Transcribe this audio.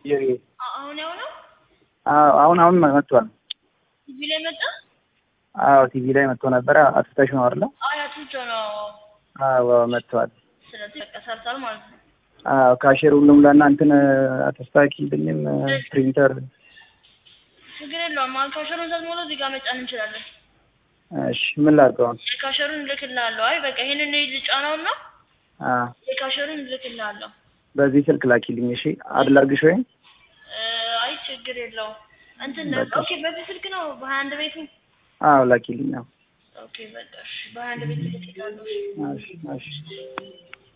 የሪ አ- አሁን ያው ነው አዎ አሁን አሁን መጥቷል። ቲቪ ላይ መጣ። አዎ ቲቪ ላይ መጥቶ ነበረ። አትታሽ ነው አይደለ? አይ አትውጮ ነው። አዎ መጥቷል። ስለዚህ በቃ ሰርቷል ማለት ነው። አዎ ካሼር ሁሉም ላና እንትን አተስታኪልኝም ፕሪንተር ችግር የለውም። አሁን ካሸሩን ዘግሞሎ እዚህ ጋር መጫን እንችላለን። እሺ ምን ላድርገው አሁን? የካሸሩን እልክልሃለሁ። አይ በቃ ይሄንን ልጫናውና አዎ የካሸሩን እልክልሃለሁ። በዚህ ስልክ ላኪልኝ። እሺ አድላርግሽ ወይም እ፣ አይ ችግር የለውም። እንትን በቃ። ኦኬ፣ በዚህ ስልክ ነው በሀያ አንድ ቤቱ። አዎ ላኪልኝ። አዎ ኦኬ በቃ እሺ፣ በሀያ አንድ ቤት እልክልሃለሁ። እሺ እሺ